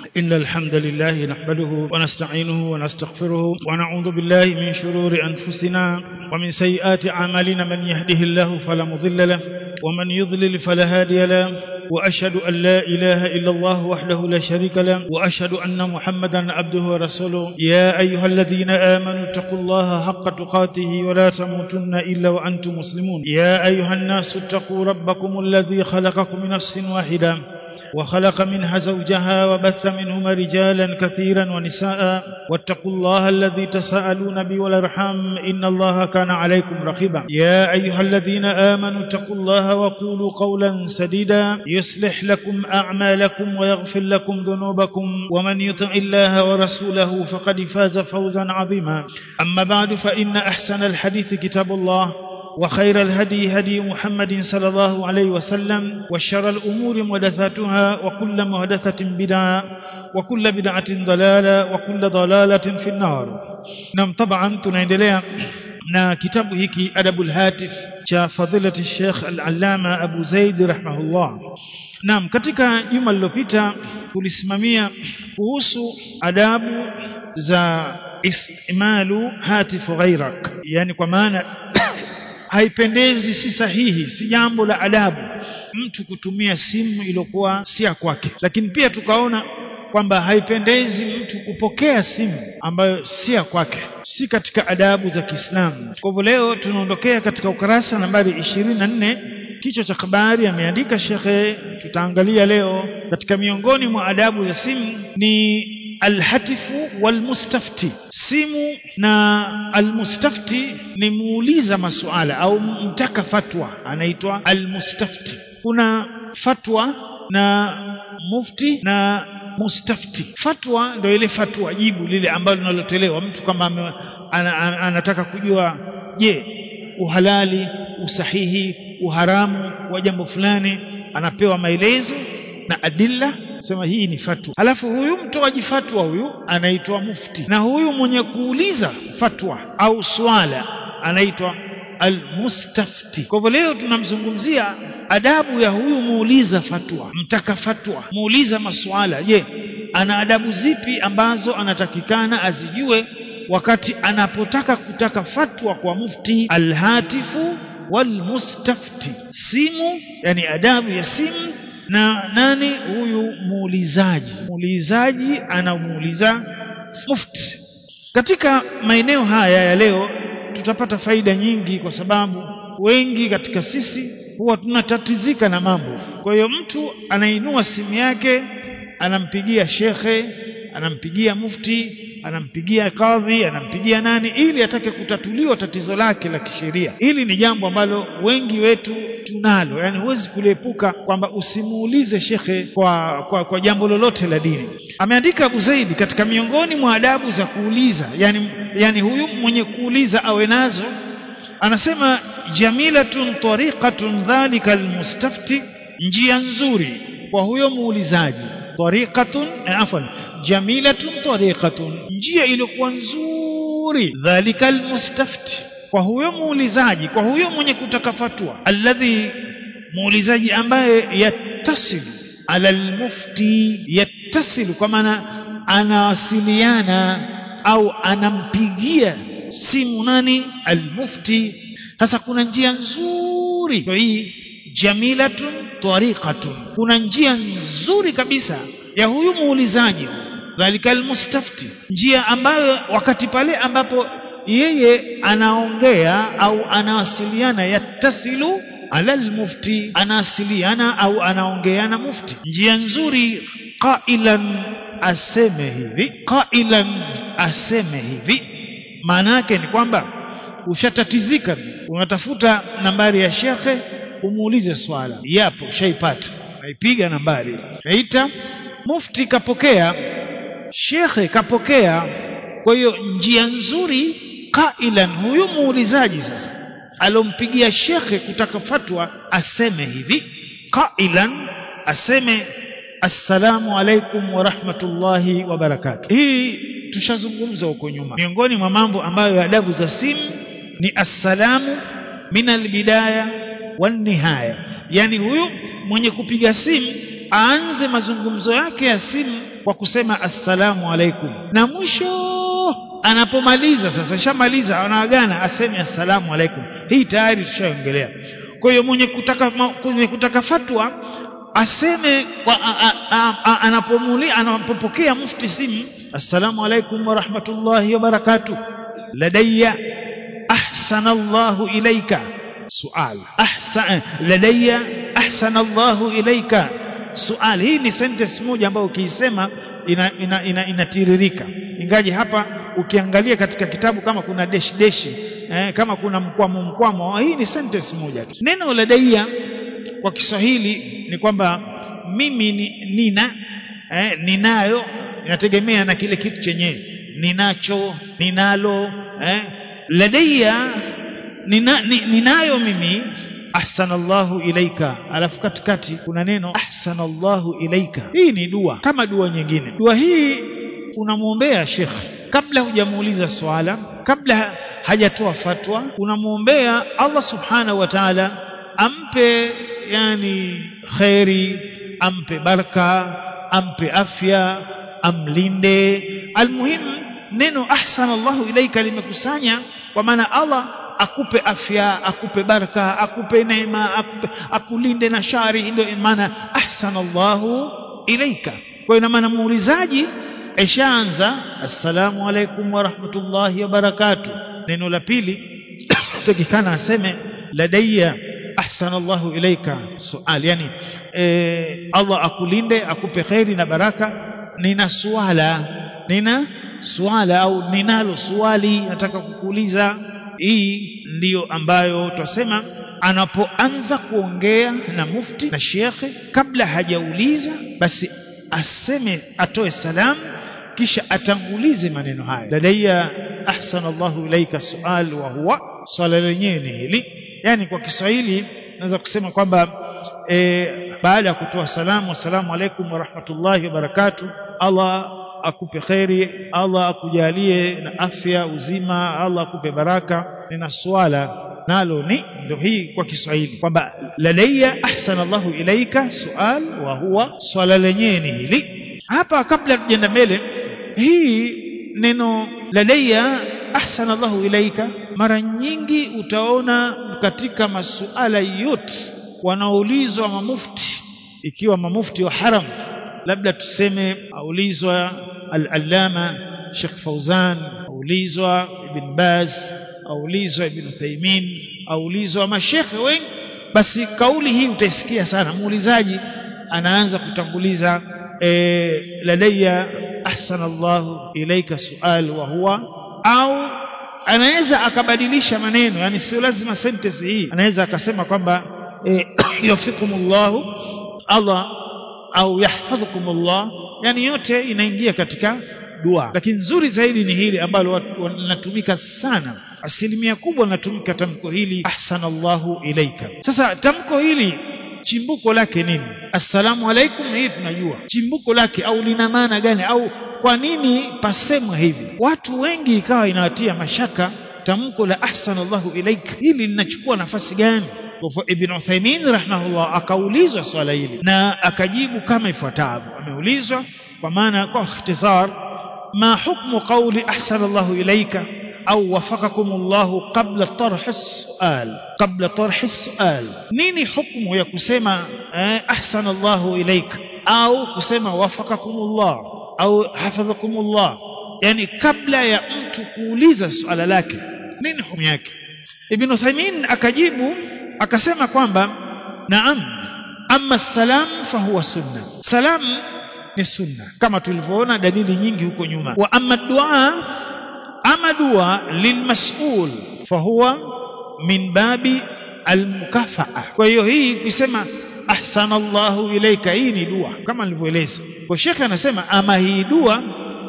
إن الحمد لله نحمده ونستعينه ونستغفره ونعوذ بالله من شرور أنفسنا ومن سيئات أعمالنا من يهده الله فلا مضل له ومن يضلل فلا هادي له وأشهد أن لا إله إلا الله وحده لا شريك له وأشهد أن محمدا عبده ورسوله يا أيها الذين آمنوا اتقوا الله حق تقاته ولا تموتن إلا وأنتم مسلمون يا أيها الناس اتقوا ربكم الذي خلقكم من نفس واحدة وخلق منها زوجها وبث منهما رجالا كثيرا ونساء واتقوا الله الذي تساءلون به والارحام ان الله كان عليكم رقيبا يا ايها الذين امنوا اتقوا الله وقولوا قولا سديدا يصلح لكم اعمالكم ويغفر لكم ذنوبكم ومن يطع الله ورسوله فقد فاز فوزا عظيما اما بعد فان احسن الحديث كتاب الله وخير الهدي هدي محمد صلى الله عليه وسلم وشر الأمور محدثاتها وكل محدثة بدعة وكل بدعة ضلالة وكل ضلالة في النار نعم طبعا tunaendelea na kitabu hiki adabul hatif cha fadilati Sheikh al-Allama Abu Zaid rahimahullah Naam katika juma lililopita tulisimamia kuhusu adabu za istimalu hatifu ghairak yani kwa maana haipendezi si sahihi si jambo la adabu mtu kutumia simu iliyokuwa si ya kwake lakini pia tukaona kwamba haipendezi mtu kupokea simu ambayo si ya kwake si katika adabu za Kiislamu kwa hivyo leo tunaondokea katika ukarasa nambari 24 kichwa cha habari ameandika shekhe tutaangalia leo katika miongoni mwa adabu za simu ni alhatifu walmustafti simu na almustafti ni muuliza masuala au mtaka fatwa anaitwa almustafti kuna fatwa na mufti na mustafti fatwa ndio ile fatwa jibu lile ambalo linalotolewa mtu kama ana, ana, anataka kujua je uhalali usahihi uharamu wa jambo fulani anapewa maelezo na adilla sema hii ni fatwa alafu huyu mtoaji fatwa huyu anaitwa mufti na huyu mwenye kuuliza fatwa au swala anaitwa almustafti kwa hivyo leo tunamzungumzia adabu ya huyu muuliza fatwa mtaka fatwa muuliza maswala je ana adabu zipi ambazo anatakikana azijue wakati anapotaka kutaka fatwa kwa mufti alhatifu walmustafti simu yani adabu ya simu na nani huyu muulizaji muulizaji anamuuliza mufti katika maeneo haya ya leo tutapata faida nyingi kwa sababu wengi katika sisi huwa tunatatizika na mambo kwa hiyo mtu anainua simu yake anampigia shekhe anampigia mufti anampigia kadhi anampigia nani ili atake kutatuliwa tatizo lake la kisheria hili ni jambo ambalo wengi wetu tunalo yani huwezi kuliepuka kwamba usimuulize shekhe kwa, kwa, kwa jambo lolote la dini ameandika Abu Zaidi katika miongoni mwa adabu za kuuliza yani, yani huyu mwenye kuuliza awe nazo anasema jamilatun tariqatun dhalika almustafti njia nzuri kwa huyo muulizaji tariqatun afwan jamilatun tariqatun njia iliyokuwa nzuri dhalika almustafti kwa huyo muulizaji kwa huyo mwenye kutaka fatwa alladhi muulizaji ambaye yattasilu ala almufti yattasilu kwa maana anawasiliana au anampigia simu nani almufti sasa kuna njia nzuri kwa hii jamilatun tariqatun kuna njia nzuri kabisa ya huyu muulizaji dhalika almustafti njia ambayo wakati pale ambapo yeye anaongea au anawasiliana yattasilu ala almufti anawasiliana au anaongea na mufti njia nzuri qailan aseme hivi qailan aseme hivi maana yake ni kwamba ushatatizika unatafuta nambari ya shekhe umuulize swala yapo shaipata naipiga nambari naita mufti kapokea shekhe kapokea kwa hiyo njia nzuri qailan huyu muulizaji sasa alompigia shekhe kutaka fatwa aseme hivi qailan aseme assalamu alaikum wa rahmatullahi wa barakatuh hii tushazungumza huko nyuma miongoni mwa mambo ambayo adabu za simu ni assalamu min albidaya wan nihaya yani huyu mwenye kupiga simu aanze mazungumzo yake ya simu kwa kusema assalamu alaikum na mwisho anapomaliza sasa shamaliza anaagana aseme assalamu alaikum hii tayari tushaongelea kwa hiyo mwenye kutaka mwenye kutaka fatwa aseme kwa anapomuli anapopokea mufti simu assalamu alaikum wa rahmatullahi wa barakatuh ladayya ahsana Allahu ilaika sual ahsan ladayya ahsana Allahu ilaika sual hii ni sentence moja ambayo ukiisema inatiririka ina, ina, ina ingaji hapa ukiangalia katika kitabu kama kuna deshi deshi eh, kama kuna mkwamo mkwamo hii ni sentence moja tu neno ladaiya kwa Kiswahili ni kwamba mimi ni, nina eh, ninayo inategemea na kile kitu chenyewe ninacho ninalo eh, ladaiya nina, ni, ninayo mimi ahsanallahu ilaika alafu katikati kuna neno ahsanallahu ilaika hii ni dua kama dua nyingine dua hii unamwombea shekh kabla hujamuuliza swala kabla hajatoa fatwa unamwombea Allah subhanahu wa ta'ala ampe yani khairi ampe baraka ampe afya amlinde almuhim neno ahsanallahu ilaika limekusanya kwa maana Allah akupe afya akupe baraka akupe neema akupe akulinde na shari ndio maana ahsanallahu ilaika kwa ina maana muulizaji ishaanza assalamu alaikum wa rahmatullahi wa barakatuh neno la pili takikana aseme ladayya ahsanallahu ilaika sual yani e, Allah akulinde akupe khairi na baraka nina swala nina swala au ninalo swali nataka kukuuliza hii ndiyo ambayo twasema anapoanza kuongea na mufti na shekhe kabla hajauliza basi aseme atoe salamu kisha atangulize maneno haya ladaiya ahsana Allahu ilaika sual wa huwa swala lenyewe ni hili yani kwa Kiswahili naweza kusema kwamba e, baada ya kutoa salamu assalamu alaikum wa rahmatullahi wa barakatuh Allah akupe kheri Allah akujalie na afya uzima Allah akupe baraka nina swala nalo ni ndio hii kwa Kiswahili kwamba ladaiya ahsana Allahu ilaika sual wa huwa swala lenyewe ni hili hapa kabla tujaenda mbele hii neno ladaiya ahsana Allahu ilaika mara nyingi utaona katika masuala yote wanaulizwa mamufti ikiwa mamufti wa haram labda tuseme aulizwa al-allama Sheikh Fauzan aulizwa Ibn Baz aulizwa Ibn Uthaymeen aulizwa mashekhe wengi basi kauli hii utaisikia sana muulizaji anaanza kutanguliza e, ladayya ahsana Allah ilaika sual wa huwa au anaweza akabadilisha maneno yani sio lazima sentence hii anaweza akasema kwamba e, yafikumullahu Allah au yahfadhukumullah yani yote inaingia katika dua lakini nzuri zaidi ni hili ambalo linatumika sana asilimia kubwa linatumika tamko hili ahsanallahu ilaika sasa tamko hili chimbuko lake nini assalamu alaikum hii tunajua chimbuko lake au lina maana gani au kwa nini pasemwa hivi watu wengi ikawa inawatia mashaka tamko la ahsanallahu ilaika hili linachukua nafasi gani Ibn Uthaymeen rahimahullah akaulizwa swala hili na akajibu kama ifuatavyo ameulizwa kwa maana kwa ikhtisar ma hukmu qawli ahsana Allahu ilayka au wafakakum Allahu qabla tarh as-su'al qabla tarh as-su'al nini hukumu ya kusema eh, ahsana Allahu ilayka au kusema wafakakum Allah au hafadhakum Allah yani kabla ya mtu kuuliza swala lake nini hukumu yake Ibn Uthaymeen akajibu akasema kwamba naam amma salam fahuwa sunna salam ni sunna kama tulivyoona dalili nyingi huko nyuma wa amma dua ama dua lilmas'ul fahuwa min babi almukafaa kwa hiyo hii kusema ahsana Allahu ilaika hii ni dua kama nilivyoeleza kwa shekhe anasema ama hii dua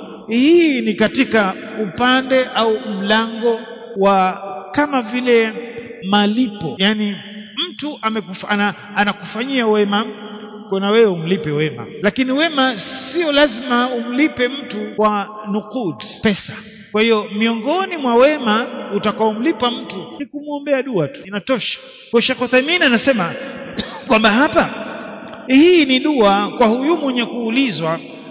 hii ni katika upande au mlango wa kama vile malipo yani mtu amekufa, ana, anakufanyia wema kuna wewe umlipe wema lakini wema sio lazima umlipe mtu kwa nukud pesa kwa hiyo miongoni mwa wema utakaomlipa mtu ni kumwombea dua tu inatosha kwa Sheikh Uthaymeen anasema kwamba hapa hii ni dua kwa huyu mwenye kuulizwa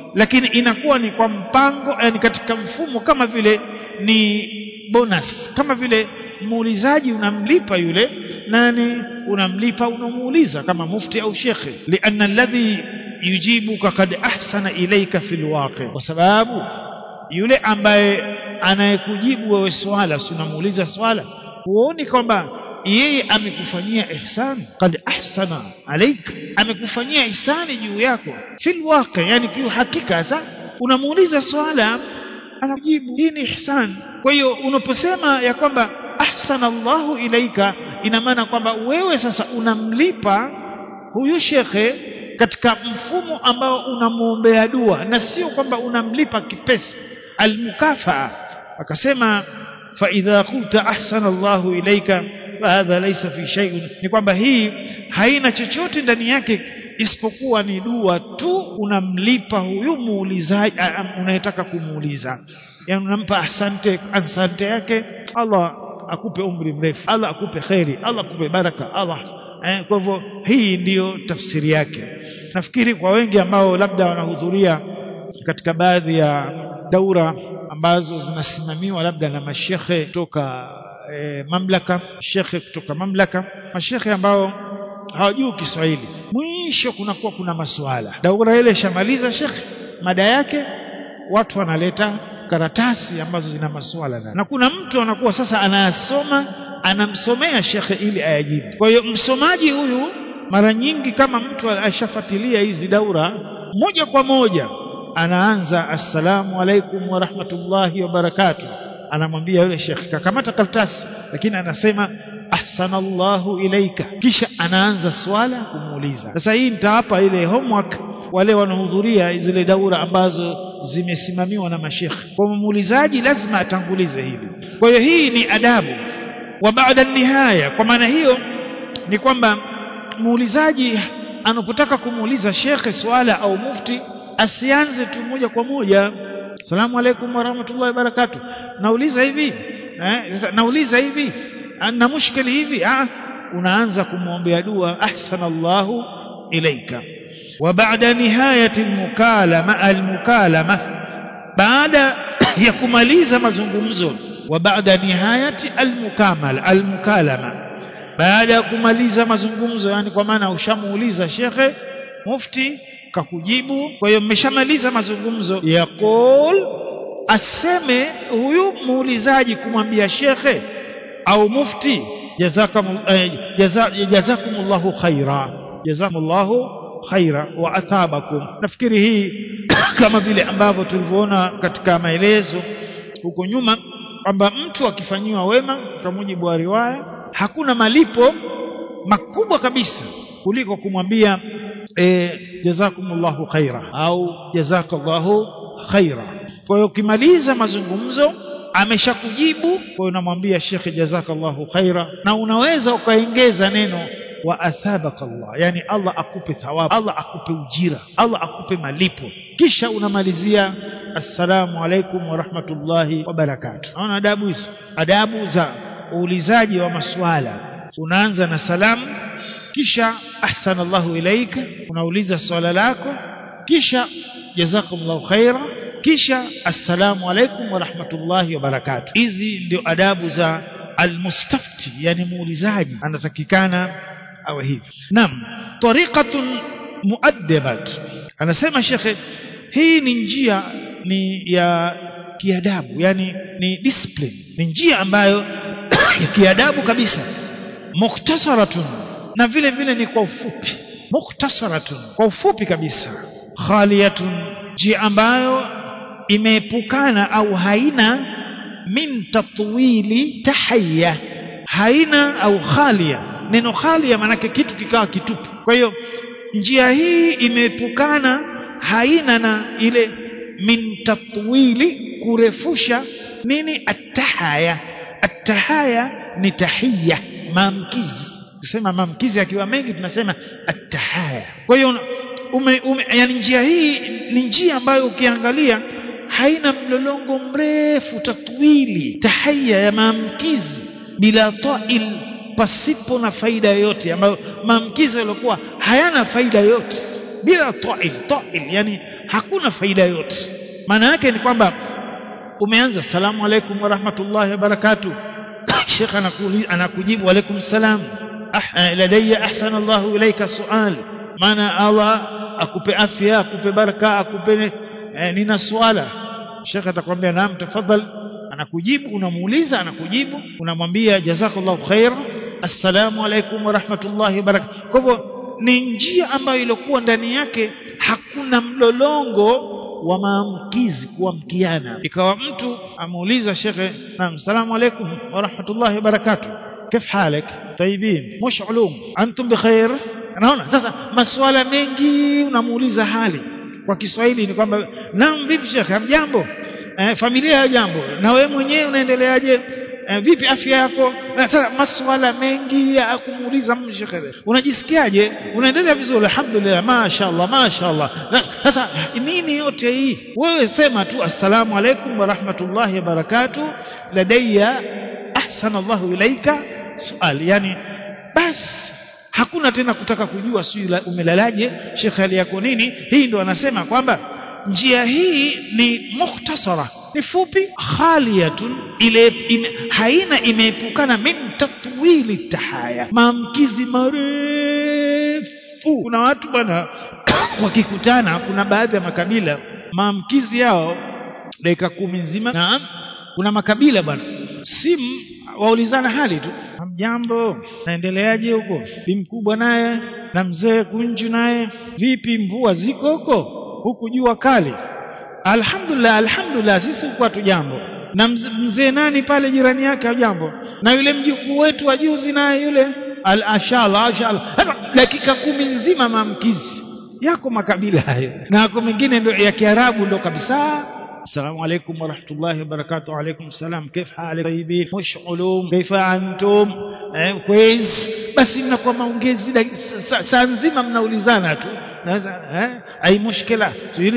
lakini inakuwa ni kwa mpango yani katika mfumo kama vile ni bonus kama vile muulizaji unamlipa yule nani unamlipa unamuuliza kama mufti au shekhe lianna alladhi yujibuka kad ahsana ilaika fil waqi kwa sababu yule ambaye anayekujibu wewe swala si unamuuliza swala huoni kwamba yeye amekufanyia ihsan kad ahsana alaik amekufanyia ihsani juu yako fil waqi yani kwa hakika sasa unamuuliza swala anakujibu hii ni ihsan kwa hiyo unaposema ya kwamba ahsana Allahu ilaika ina maana kwamba wewe sasa unamlipa huyu shekhe katika mfumo ambao unamwombea dua na sio kwamba unamlipa kipesa almukafaa akasema fa idha qulta ahsana Allahu ilaika fahadha laysa fi shay'in ni kwamba hii haina chochote ndani yake isipokuwa ni dua tu unamlipa huyu muulizaji unayetaka kumuuliza yani unampa asante asante yake Allah akupe umri mrefu Allah akupe kheri Allah akupe baraka Allah eh, kwa hivyo hii ndiyo tafsiri yake nafikiri kwa wengi ambao labda wanahudhuria katika baadhi ya daura ambazo zinasimamiwa labda na mashekhe kutoka e, mamlaka shekhe kutoka mamlaka mashekhe ambao hawajui Kiswahili mwisho kunakuwa kuna masuala daura ile shamaliza shekhe mada yake watu wanaleta karatasi ambazo zina masuala na kuna mtu anakuwa sasa anayasoma anamsomea shekhe ili ayajibu kwa hiyo msomaji huyu mara nyingi kama mtu ashafuatilia hizi daura moja kwa moja anaanza assalamu alaikum wa rahmatullahi wa barakatuh anamwambia yule shekhe kakamata karatasi lakini anasema ahsanallahu ilaika kisha anaanza swala kumuuliza sasa hii nitawapa ile homework wale wanaohudhuria zile daura ambazo zimesimamiwa na mashekhe kwa muulizaji lazima atangulize hili kwa hiyo hii ni adabu wa baada nihaya kwa maana hiyo ni kwamba muulizaji anapotaka kumuuliza shekhe swala au mufti asianze tu moja kwa moja salamu alaikum warahmatullahi wabarakatuh nauliza hivi eh, nauliza hivi na mushkili hivi ah, unaanza kumwombea dua ahsanallahu ilaika wa baada nihayati almukalama almukalama baada ya kumaliza mazungumzo wa baada nihayati almukamala almukalama baada ya kumaliza mazungumzo yani kwa maana ushamuuliza shekhe mufti kakujibu kwa hiyo mmeshamaliza mazungumzo yaqul aseme huyu muulizaji kumwambia shekhe au mufti jazakum eh, jaza, jazakumullahu khaira jazakumullahu khaira wa athabakum nafikiri hii kama vile ambavyo tulivyoona katika maelezo huko nyuma kwamba mtu akifanyiwa wema kwa mujibu wa riwaya hakuna malipo makubwa kabisa kuliko kumwambia e, jazakumullahu khaira au jazakallahu khaira kwa hiyo ukimaliza mazungumzo ameshakujibu kwa hiyo unamwambia shekhe jazakallahu khaira na unaweza ukaongeza neno wa athabaka Allah yani Allah akupe thawabu Allah akupe ujira Allah akupe malipo kisha unamalizia assalamu alaikum wa rahmatullahi wa barakatuh naona adabu hizo adabu za uulizaji wa maswala unaanza na salamu kisha ahsana Allahu ilaika unauliza swala lako kisha jazakumullahu khaira kisha assalamu alaikum wa rahmatullahi wa barakatuh hizi ndio adabu za almustafti yani muulizaji anatakikana awe hivi naam tariqatun muaddabat anasema shekhe hii ni njia ni ya kiadabu yani ni discipline ni njia ambayo ya kiadabu kabisa mukhtasaratun na vile vile ni kwa ufupi mukhtasaratun kwa ufupi kabisa khaliyatun njia ambayo imeepukana au haina min tatwili tahayya haina au khalia neno khalia maanake kitu kikawa kitupu kwa hiyo njia hii imeepukana haina na ile min tatwili kurefusha nini attahaya attahaya ni tahiyya maamkizi kusema maamkizi akiwa mengi tunasema attahaya kwa hiyo ume, ume, yani njia hii ni njia ambayo ukiangalia haina mlolongo mrefu tatwili tahaya ya maamkizi bila tail pasipo na faida yoyote ambayo maamkizi yaliokuwa hayana faida yoyote bila tail tail yani hakuna faida yote maana yake ni kwamba umeanza salamu alaikum wa rahmatullahi wa barakatuh shekh anakujibu wa alaikum salam ah, ladayya ahsana Allahu ilaika sual maana Allah akupe afya akupe baraka akupe eh, nina swala shekh atakwambia naam tafadhal anakujibu unamuuliza anakujibu unamwambia jazakallahu khair assalamu alaikum wa rahmatullahi wa barakatuh kwa hivyo ni njia ambayo ilikuwa ndani yake hakuna mlolongo wa maamkizi kuamkiana ikawa mtu amuuliza shekhe naam salamu alaikum wa rahmatullahi wa barakatuh كيف حالك طيبين مش علوم انتم بخير naona sasa masuala mengi unamuuliza hali kwa Kiswahili ni kwamba naam vipi shekhe hamjambo eh, familia ya jambo na wewe mwenyewe unaendeleaje eh, vipi afya yako sasa masuala mengi ya kumuuliza shekhe unajisikiaje unaendelea vizuri alhamdulillah mashaallah mashaallah sasa nini yote hii wewe sema tu assalamu alaikum wa rahmatullahi wa barakatuh ladayya ahsana Allahu ilaika sual yani basi hakuna tena kutaka kujua sijui umelalaje shekhe hali yako nini hii ndo anasema kwamba njia hii ni mukhtasara ni fupi khaliyatun ile ime, haina imeepukana min tatwili tahaya maamkizi marefu kuna watu bwana wakikutana kuna baadhi ya makabila maamkizi yao dakika kumi nzima na kuna makabila bwana simu waulizana hali tu hamjambo naendeleaje huko bi mkubwa naye na mzee kunju naye vipi mvua ziko huko huku jua kali alhamdulillah alhamdulillah sisi huku hatujambo na mzee nani pale jirani yake hajambo na yule mjukuu wetu wa juzi naye yule al ashallah ashallah sasa dakika kumi nzima maamkizi yako makabila hayo na yako mengine ndio ya kiarabu ndo kabisa السلام عليكم ورحمة الله وبركاته وعليكم السلام كيف حالك طيبين مش علوم كيف أنتم eh, كويس basi mnakuwa maongezi saa nzima mnaulizana tu اي مشكله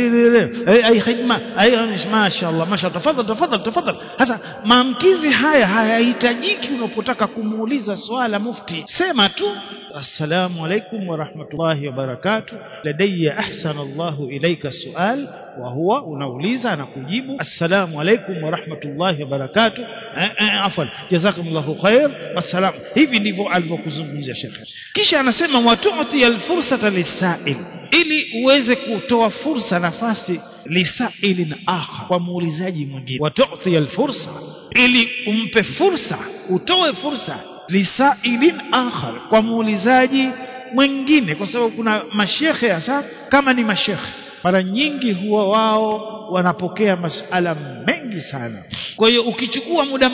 اي اي خدمه اي ما شاء الله ما شاء الله تفضل تفضل تفضل sasa maamkizi haya hayahitajiki unapotaka kumuuliza swala mufti sema tu assalamu alaikum wa rahmatullahi wa barakatuh ladayya ahsana Allahu ilayka sual wa huwa unauliza na kujibu assalamu alaikum wa rahmatullahi wa barakatuh afwan jazakumullahu khair wassalam hivi ndivyo alivyokuzungumzia shekhe kisha anasema watu'ti alfursata lisail ili uweze kutoa fursa nafasi lisailin akhar kwa muulizaji mwingine watu'ti alfursa ili umpe fursa utoe fursa lisailin akhar kwa muulizaji mwingine kwa sababu kuna mashekhe hasa kama ni mashekhe mara nyingi huwa wao wanapokea masala mengi sana kwa hiyo ukichukua muda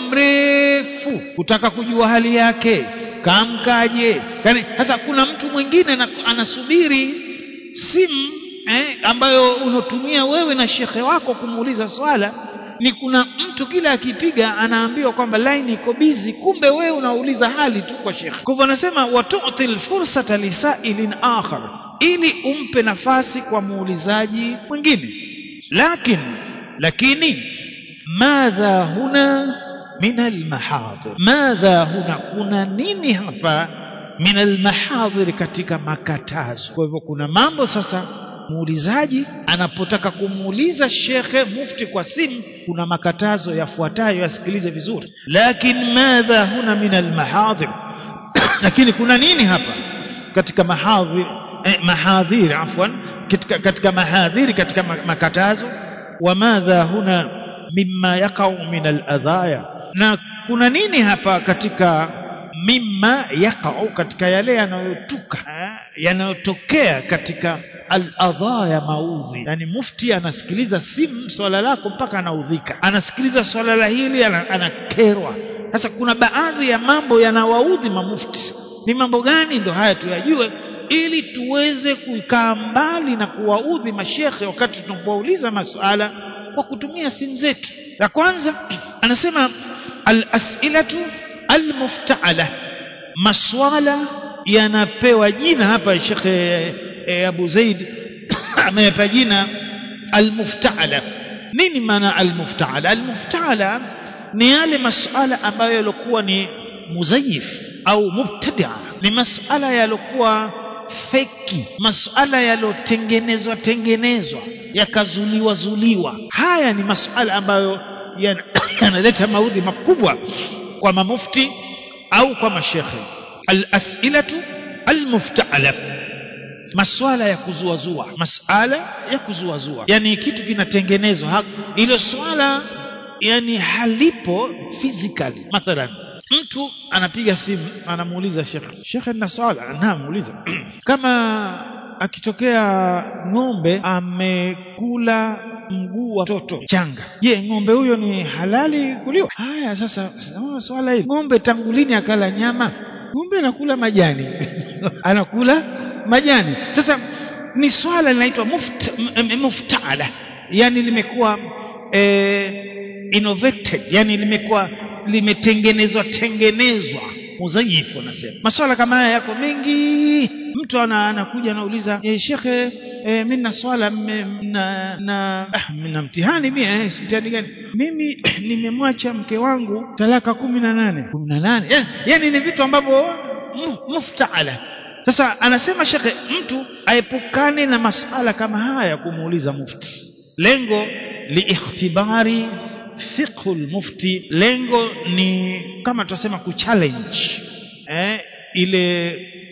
mrefu kutaka kujua hali yake kamkaje yani sasa kuna mtu mwingine anasubiri simu eh, ambayo unatumia wewe na shekhe wako kumuuliza swala ni kuna mtu kila akipiga anaambiwa kwamba line iko busy kumbe wewe unauliza hali tu kwa shekhe kwa hivyo anasema watu'ti alfursata lisailin akhar ili umpe nafasi kwa muulizaji mwingine lakin lakini madha huna min almahadhir madha huna kuna nini hapa min almahadhir katika makatazo kwa hivyo kuna mambo sasa muulizaji anapotaka kumuuliza shekhe mufti kwa simu kuna makatazo yafuatayo yasikilize vizuri lakin madha huna min almahadhir lakini kuna nini hapa katika mahadhir eh, mahadhir afwan katika, katika mahadhiri katika makatazo wa madha huna mimma yaqau min aladhaya na kuna nini hapa katika mimma yaqau katika yale yanayotuka yanayotokea katika al-adha ya maudhi yani mufti anasikiliza simu swala lako mpaka anaudhika anasikiliza swala la hili anakerwa sasa kuna baadhi ya mambo yanawaudhi mamufti ni mambo gani ndo haya tuyajue ili tuweze kukaa mbali na kuwaudhi mashekhe wakati tunapouliza masuala kwa kutumia simu zetu la kwanza anasema al-as'ilatu al-muftaala maswala yanapewa jina hapa shekhe e, Abu Zaid amepa jina al-muftaala nini maana al-muftaala al-muftaala ni yale masuala ambayo yalikuwa ni muzayif au mubtadia ni masuala yalikuwa feki masuala yaliyotengenezwa tengenezwa yakazuliwa zuliwa haya ni masuala ambayo yana- yanaleta maudhi makubwa kwa mamufti au kwa mashekhe alasilatu almuftala maswala ya kuzuazua masala ya kuzuazua yani kitu kinatengenezwa ha- ilo swala yani halipo physically mathalan mtu anapiga simu anamuuliza shekhe shekhe nina swala namuuliza kama akitokea ng'ombe amekula mguu wa mtoto changa je ng'ombe huyo ni halali kuliwa haya sasa sasa swala hili ng'ombe tangu lini akala nyama ng'ombe anakula majani anakula majani sasa ni swala linaitwa muft, m- m- muftala yani limekuwa eh, innovated yani limekuwa limetengenezwa tengenezwa muzayifu anasema maswala kama haya yako mengi mtu ana, anakuja anauliza e, shekhe e, mi na swala mme- na, na ah, na mtihani mi eh, si mtihani gani mimi nimemwacha mke wangu talaka kumi na nane kumi na nane yani, yani ni vitu ambavyo mu- muftala sasa anasema shekhe mtu aepukane na masala kama haya kumuuliza mufti lengo liikhtibari fiqhu lmufti lengo ni kama tunasema kuchallenge eh, ile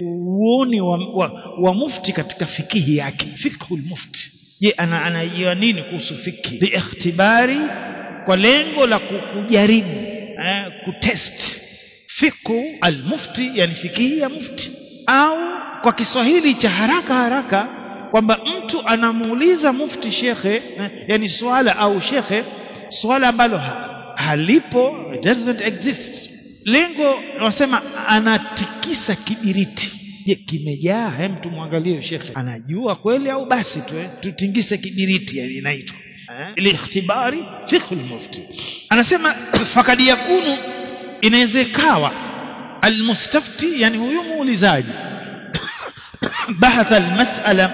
uoni wa, wa, wa mufti katika fikihi yake fiqhu lmufti je ana anajua nini kuhusu fikhi liikhtibari kwa lengo la ku- kujaribu eh, kutest fiqhu almufti yani fikihi ya mufti au kwa Kiswahili cha haraka haraka kwamba mtu anamuuliza mufti shekhe eh, yani swala au shekhe swala ambalo ha, halipo it doesn't exist lengo wasema anatikisa kibiriti je kimejaa hem tumwangalie shekhe anajua kweli au basi tu eh, tutingise kibiriti yani inaitwa eh, liikhtibari fiqh almufti anasema fakad yakunu inaweza ikawa almustafti yani huyu muulizaji bahatha almas'ala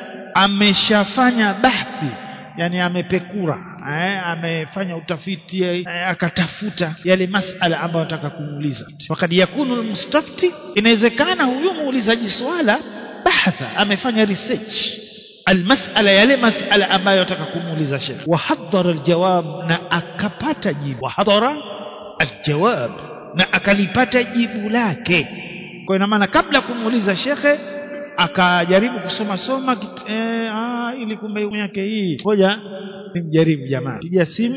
ameshafanya bahthi yani amepekura eh, amefanya utafiti eh, akatafuta yale masala ambayo anataka kumuuliza wakati yakunu almustafti inawezekana huyu muulizaji swala bahatha amefanya research almasala yale masala ambayo anataka kumuuliza shekh wahadhara aljawab na akapata jibu wahadhara aljawab na akalipata jibu lake kwa ina maana kabla ya kumuuliza shekhe akajaribu kusoma soma kit, eh, ah, ili kumbe hukumu yake hii ngoja nimjaribu jamaa piga simu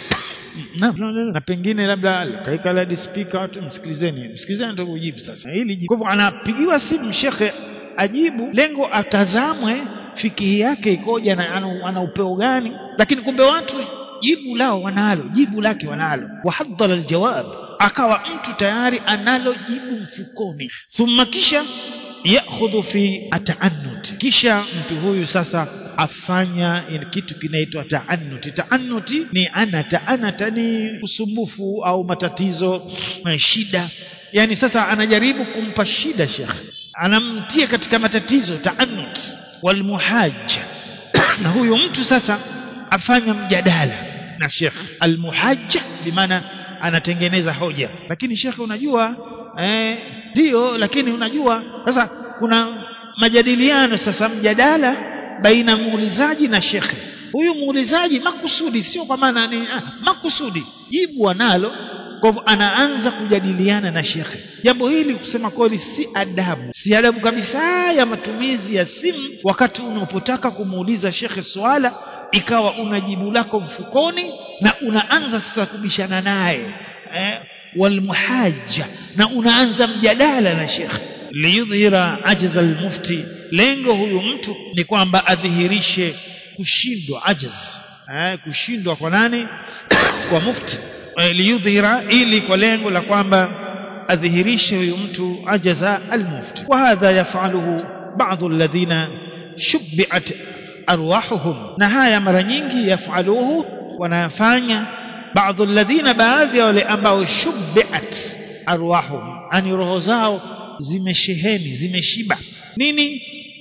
na, na, na, na pengine labda kaika ladi speaker watu msikilizeni msikilizeni ndio ujibu sasa hili jibu. kwa hivyo anapigiwa simu shekhe ajibu lengo atazamwe fikihi yake ikoje na ana, ana upeo gani lakini kumbe watu jibu lao wanalo jibu lake wanalo wahadhara aljawab akawa mtu tayari analo jibu mfukoni thumma kisha yakhudhu fi ataannut kisha mtu huyu sasa afanya kitu kinaitwa taanuti taanuti ni anata anata ni usumbufu au matatizo na shida yani sasa anajaribu kumpa shida shekhe anamtia katika matatizo taanut walmuhaja na huyu mtu sasa afanya mjadala na shekhe almuhaja bimaana anatengeneza hoja lakini shekhe unajua eh, ndio lakini unajua sasa kuna majadiliano sasa mjadala baina muulizaji na shekhe huyu muulizaji makusudi sio kwa maana ni ah, makusudi jibu analo kwa hivyo anaanza kujadiliana na shekhe jambo hili kusema kweli si adabu si adabu kabisa ya matumizi ya simu wakati unapotaka kumuuliza shekhe swala ikawa una jibu lako mfukoni na unaanza sasa kubishana naye eh, walmuhaja na unaanza mjadala na shekhe liyudhhira ajza almufti lengo huyu mtu ni kwamba adhihirishe kushindwa ajaz eh, kushindwa kwa nani kwa mufti eh, liyudhhira ili kwa lengo la kwamba adhihirishe huyu mtu ajaza almufti wa hadha yafaluhu baadhi alladhina shubbiat arwahuhum na haya mara nyingi yafaluhu wanayafanya baadhi alladhina baadhi ya wale ambao shubbiat arwahuhum ani roho zao zimesheheni zimeshiba nini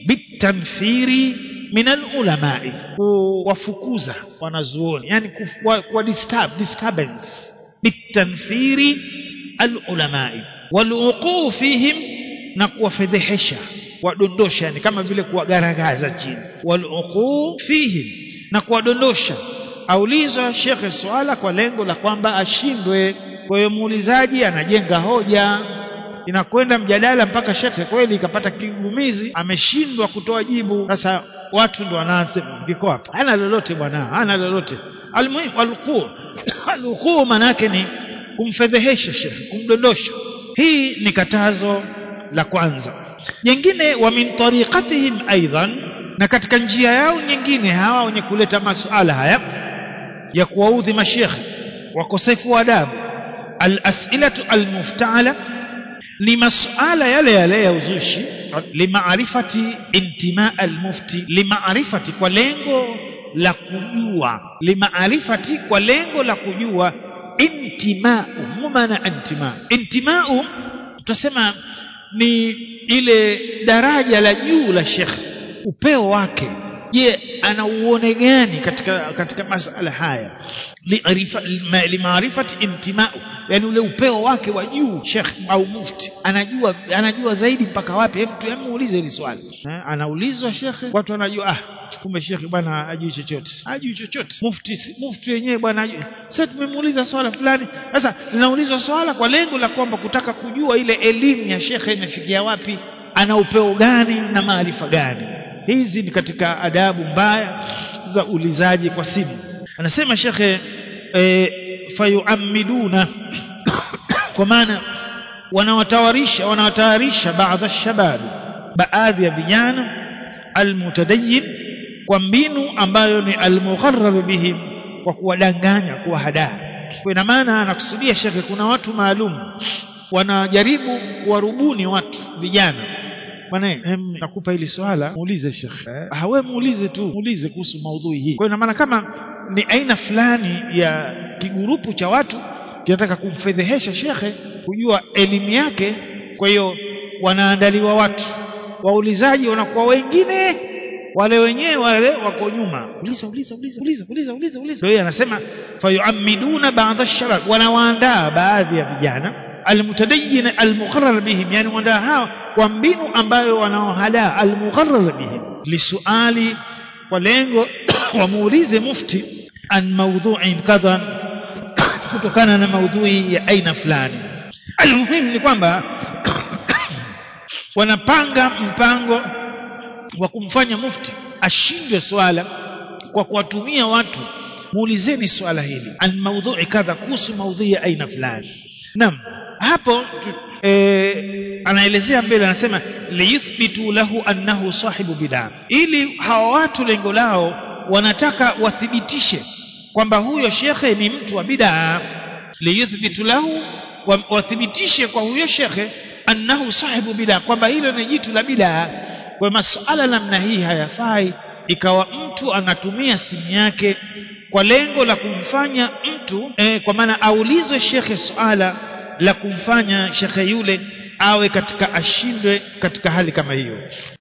bitanfiri min alulamai kuwafukuza wanazuoni yani kuwa, kuwa disturb, disturbance bitanfiri alulamai waluquu fihim na kuwafedhehesha kuwadondosha yani kama vile kuwagaragaza chini waluquu fihim na kuwadondosha aulizwa shekhe swala kwa lengo la kwamba ashindwe kwa hiyo muulizaji anajenga hoja inakwenda mjadala mpaka shekhe kweli ikapata kigumizi ameshindwa kutoa jibu sasa watu ndo wanaanza viko hapa hana lolote bwana hana lolote almuhimu alquu alquu maana yake ni kumfedhehesha shekhe kumdondosha hii ni katazo la kwanza jingine wa min tariqatihim aidan na katika njia yao nyingine hawa wenye kuleta masuala haya ya kuwaudhi mashekhe wakosefu wa adabu alasilatu almuftala ni masuala yale yale ya uzushi limaarifati intimaa almufti limaarifati kwa lengo la kujua limaarifati kwa lengo la kujua intimau maana intimau intimau tutasema ni ile daraja la juu la shekhe upeo wake je ana uone gani katika katika masala haya limaarifati intimau yani ule upeo wake wa juu shekh au mufti anajua anajua zaidi mpaka wapi hebu tu muulize hili swali eh, anaulizwa shekhe watu wanajua ah kumbe shekhe bwana hajui chochote hajui chochote mufti mufti wenyewe bwana sasa tumemuuliza swala fulani sasa linaulizwa swala kwa lengo la kwamba kutaka kujua ile elimu ya shekhe imefikia wapi ana upeo gani na maarifa gani hizi ni katika adabu mbaya za ulizaji kwa simu anasema shekhe e, fayuamiduna kwa maana wanawatawarisha wanawatayarisha baadhi shabab baadhi ya vijana almutadayin kwa mbinu ambayo ni almugharrar bihim kwa kuwadanganya kuwahadaa kwa ina maana anakusudia shekhe kuna watu maalum wanajaribu kuwarubuni watu vijana bwana nakupa hili swala muulize shekhe hawe muulize tu muulize kuhusu maudhui hii kwa ina maana kama ni aina fulani ya kigurupu cha watu kinataka kumfedhehesha shekhe kujua elimu yake kwa hiyo wanaandaliwa watu waulizaji wanakuwa wengine wale wenyewe wale wako nyuma uliza uliza uliza uliza uliza uliza uliza hiyo anasema fayuamiduna baadhi ash-shabab wanawaandaa baadhi ya vijana almutadayyin almugharrar bihim yani waandaa hao kwa mbinu ambayo wanaohadaa almugharrar bihim lisuali kwa lengo wamuulize mufti an maudhu'in kadha kutokana na maudhui ya aina fulani almuhimu ni kwamba wanapanga mpango wa kumfanya mufti ashindwe swala kwa kuwatumia watu muulizeni swala hili an maudhui kadha kuhusu maudhui ya aina fulani naam hapo e, anaelezea mbele anasema liyuthbitu lahu annahu sahibu bid'a ili hawa watu lengo lao wanataka wathibitishe kwamba huyo shekhe ni mtu wa bid'a liyuthbitu lahu wathibitishe kwa huyo shekhe annahu sahibu bid'a kwamba hilo ni jitu la bid'a kwa masuala namna hii hayafai ikawa mtu anatumia simu yake kwa lengo la kumfanya mtu eh, kwa maana aulizwe shekhe swala la kumfanya shekhe yule awe katika ashindwe katika hali kama hiyo